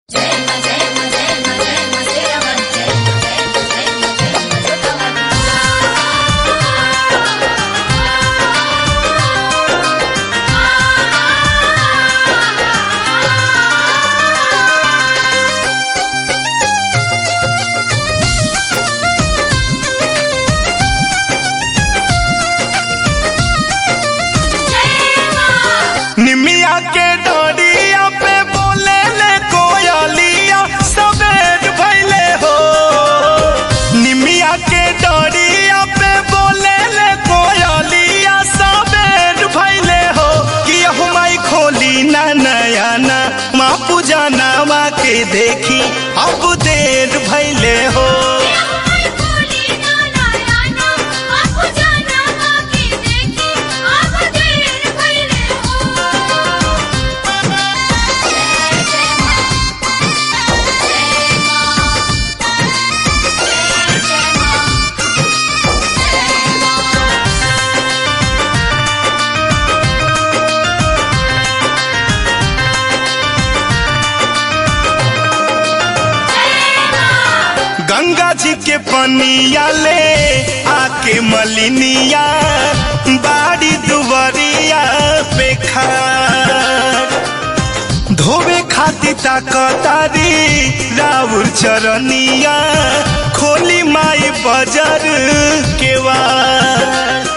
के देखी अब देर भैले हो गंगा जी के पनिया ले आके मलिनिया बाड़ी दुवरिया पे खार धोवे खाती ताकतारी राउर चरनिया खोली माई बजर केवार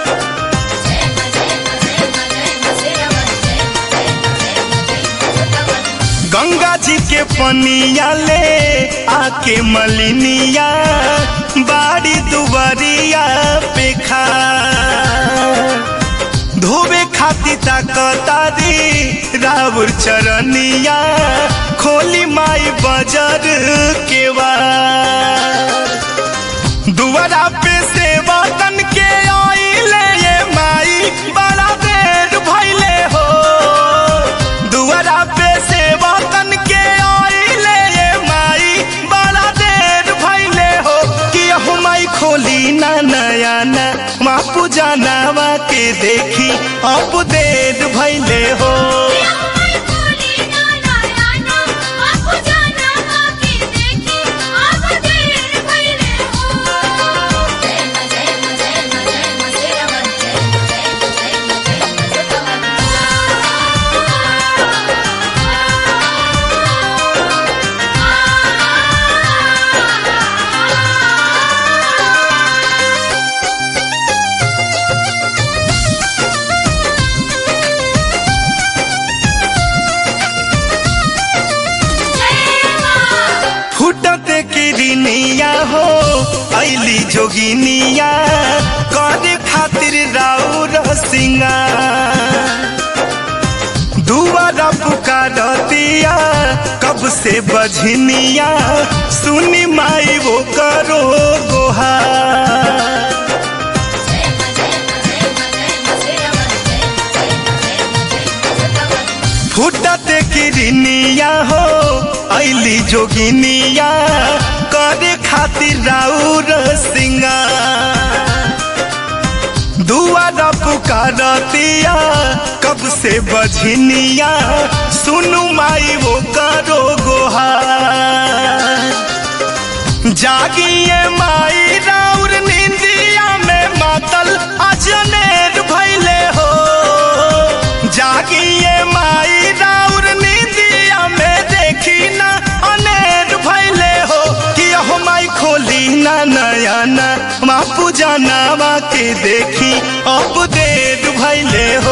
गंगा जी के पनिया ले आके मलिनिया बाड़ी दुबरिया पे खा धोवे खाती ताकतारी राउर चरनिया खोली माई बजर केवार दुआरा पे सेवा तन के आइले ये माई बड़ा देर भइले हो दुआरा पे सेवा तन के आइले ये माई बड़ा देर भइले हो कि अहु माई खोली ना नया ना माँ पूजा नावा के देखी अब देर भइले हो फुटते किरनिया हो ऐली जोगिनिया करे खातिर राउर सिंगार दुआरा पुकारतिया कब से बझनिया सुनी माई वो करो गोहार फुटते किरनिया हो ऐली जोगिनिया करे खातिर राउर सिंगार दुआरा पुकारतिया कब से बझनिया सुनु माई वो करो गोहार जागिए माई राउर निंदिया में मातल अजनेर भैले हो जागिए माई राउर निंदिया में देखी ना अनेर भैले हो कि अहो माई खोली ना नया ना माँ पूजा नामा के देखी अब देर भैले हो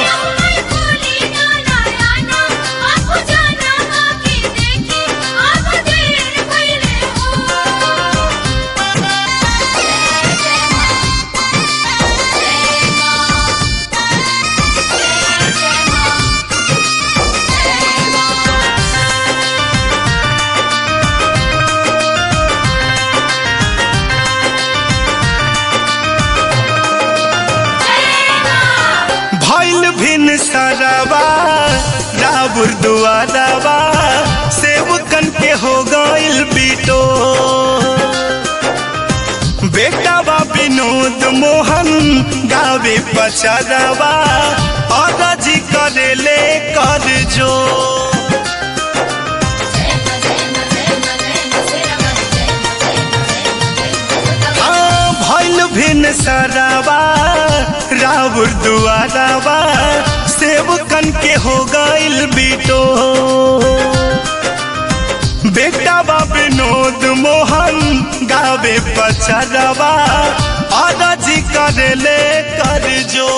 भैल भिन सरवा राबुर दुआरवा सेवकन के हो गइल बिटो बेटावा विनोद मोहन गावे पचरवा और जी करे ले कर जो सरावा राउर दुआरावा सेवकन के हो गइल बिटो बेटा बा विनोद मोहन गावे पचरवा अरजी करे कर जो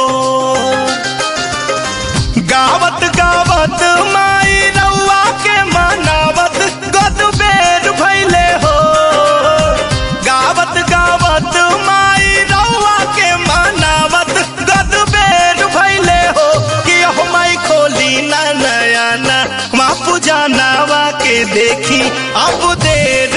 गावत गावत माई रउआ के मनावत गद बेर भैले हो गावत गावत माई रउआ के मनावत गद बेर भैले हो कि हो माई खोली ना नया ना माँ पुजानावा के देखी अब देर